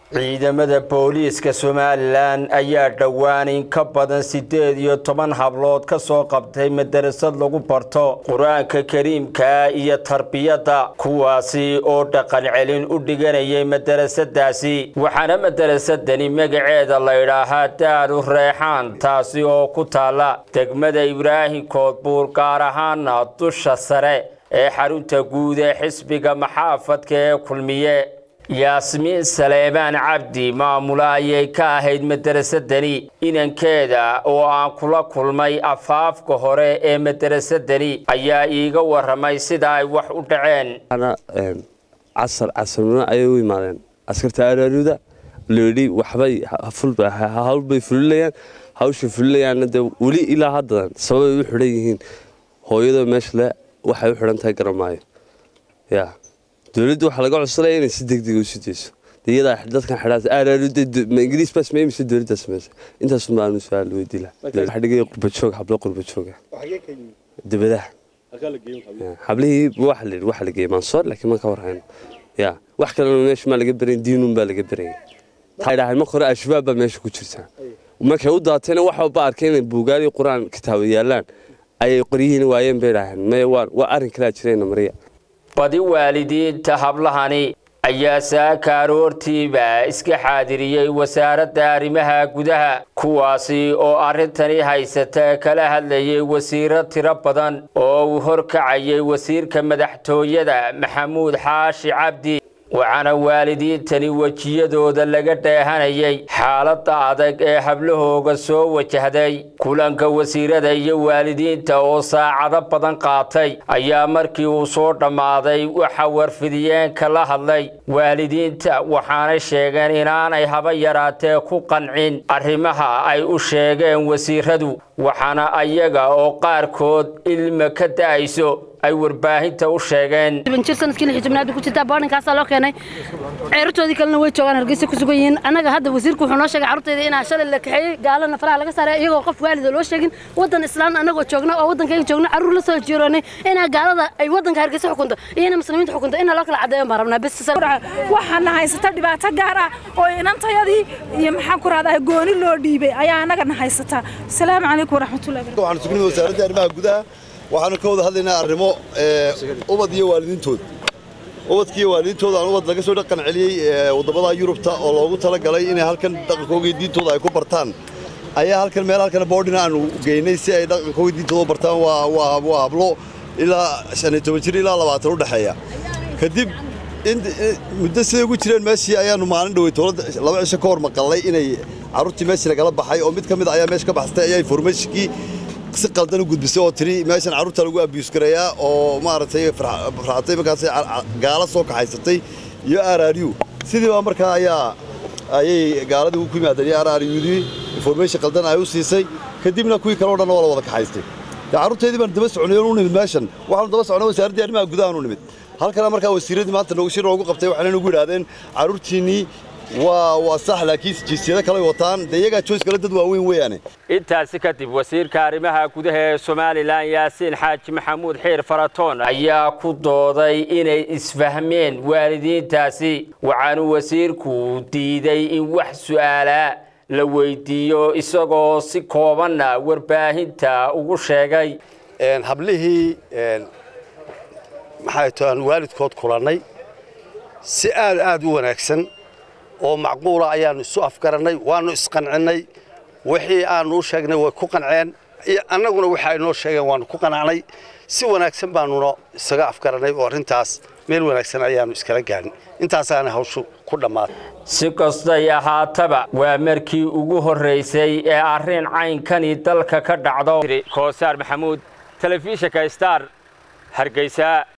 ciidamada booliiska somalilan ayaa dhowaan in ka badan siddeed iyo toban hablood ka soo qabtay madarasad lagu barto qur-aanka kariimka iyo tarbiyadda kuwaasi oo dhaqan celin u dhiganayay madarasadaasi waxaana madarasadani magaceeda la ydhaahaa daaru reexaan taasi oo ku taalla degmada ibraahim koodbuur gaar ahaana dusha sare ee xarunta guud ee xisbiga maxaafadka ee kulmiye yaasmiin saleebaan cabdi maamula ayay ka ahayd madarasadani inankeeda oo aan kula kulmay afaafka hore ee madarasadani ayaa iiga waramay sida ay wax u dhaceen casar casarnimo ayay u imaadeen askarta araaruda leedhi waxbay hawlbay fulilayaan hawshay fulinayaanna dee weli ilaa haddadan sababay u xidhan yihiin hooyadoo meesha le waxay u xidhan tahay garamaayo ya dowladda waxaa laga codsanaya inay si degdega usi dayso iyadaa dadkan xidhaama ingiriis baa sameeyey mise dowladdaa sameysay intaasun baanu su-aal weydii laha waxaa dhigaya qurbajoog hablo qurbajooga dabadaha hablihii waxa la yidhi waxa la geeyey mansoor laakiin ma ka warhayno ya wax kalena meesha maa laga berayn diinun baa laga beraya waxay dhahayn marka hore al-shabaab baa meesha ku jirtaa markay u daateena waxba arkay inay buugaali qur-aan kitaabo yaalaan ayay qoryihiin waayeen bay dhaaheen maya waa arrin kalaa jirayna mariya badi waalidiinta hablahani ayaa saaka aroortiiba iska xaadiriyey wasaaradda arrimaha gudaha kuwaasi oo arrintani haysata kala hadlayay wasiiro tiro badan oo uu horkacayay wasiirka madaxtooyada maxamuud xaashi cabdi waxaana waalidiintani wejiyadooda laga dheehanayay xaaladda adag ee hablahooga soo wajahday kulanka wasiirada iyo waalidiinta oo saacado badan qaatay ayaa markii uu soo dhammaaday waxa warfidiyeenka la hadlay waalidiinta waxaanay sheegeen inaanay haba yaraatee ku qancin arrimaha ay u sheegeen wasiiradu waxaana ayaga oo qaarkood ilma ka da'ayso ay warbaahinta u sheegeen jir sanadkii lix jibnaad ku jirtaa boordinkaasaa loo keenay ceertoodii kalena way joogaan hargeysa ku sugan yihiin annaga hadda wasiirku wuxuu noo sheegay carruurtayda inaa shalay la kaxeeyey gaalana faraha laga saaray iyagoo qof waalida loo sheegin waddan islaan annagoo joogna oo waddankayga joogna carruur la soo jiroonay inaa gaalada ay waddanka hargeysa xukunto iyana muslimiinta xukunto inaa loo kala caddeeyo baan rabnaa bes waxaana haysata dhibaato gaar ah oo inantayadii iyo maxaan ku rahdaa gooni loo dhiibay ayaa annagana haysata asalaamu calaykum waraxmatullahi waxaanu sugnay wasaaradda arrimaha gudaha waxaanu ka wada hadlaynaa arrimo ubad iyo waalidiintood ubadkiiyo waalidiintooda aan ubad laga soo dhaqan celiyey waddamada yurubta oo loogu talagalay inay halkan dhaqankooga diintooda ay ku bartaan ayaa halkan meel halkan boodhina aanu geynay si ay dhaqankooga diintooda u bartaan waa hablo ilaa shan iyo toban jir ilaa labaatan u dhexeeya kadib muddo siday ugu jireen meeshii ayaanu maalin dhowey dowladda laba cisho ka hor maqallay inay carruurtii meeshii lagala baxay oo mid ka mid ayaa meesha ka baxsatay ayaa informationkii si qaldan u gudbisay oo tiri meeshan carruurta lagu abiyus gareeyaa oo maaragtay farxatay markaas gaala soo kaxaysatay iyo araryu sidii baa markaa ayaa ayay gaaladii ku yimaadeen iyo araryudii information qaldan ay u siisay kadibna kuwii kale o dhan waa la wada kaxaystay carruurteedii baan daba soconay u nimid meeshan waxaanu daba socnay wasaaraddii arrimaha gudaha u nimid halkana markaa wasiiradii maanta noogu shir noogu qabtay waxayna nagu yidhaahdeen carruurtiinnii waa waa sax laakiin jinsiyado kale wataan dee iyagaa joys kale dad waaweyn weeyaane intaasi kadib wasiirka arrimaha gudaha ee somalilan yaasiin xaaji maxamuud xiir faratoon ayaa ku dooday inay isfahmeen waalidiintaasi waxaanu wasiirku diiday in wax su'aalaa la weydiiyo isagoo si koobanna warbaahinta ugu sheegay hablihii maxay to aan waalidkood kulannay si aad aad u wanaagsan oo macquula ayaannu isu afgarannay waannu isqancinnay wixii aannu u sheegnay way ku qanceen annaguna waxa ay noo sheegeen waannu ku qanacnay si wanaagsan baannuna isaga afgarannay oo arrintaas meel wanaagsan ayaannu iskala gaadhin intaasaana hawshu ku dhammaatay si kastay ahaataba waa markii ugu horraysay ee arrin caynkani dalka ka dhacdo koosaar maxamuud telefishinka star hargeysa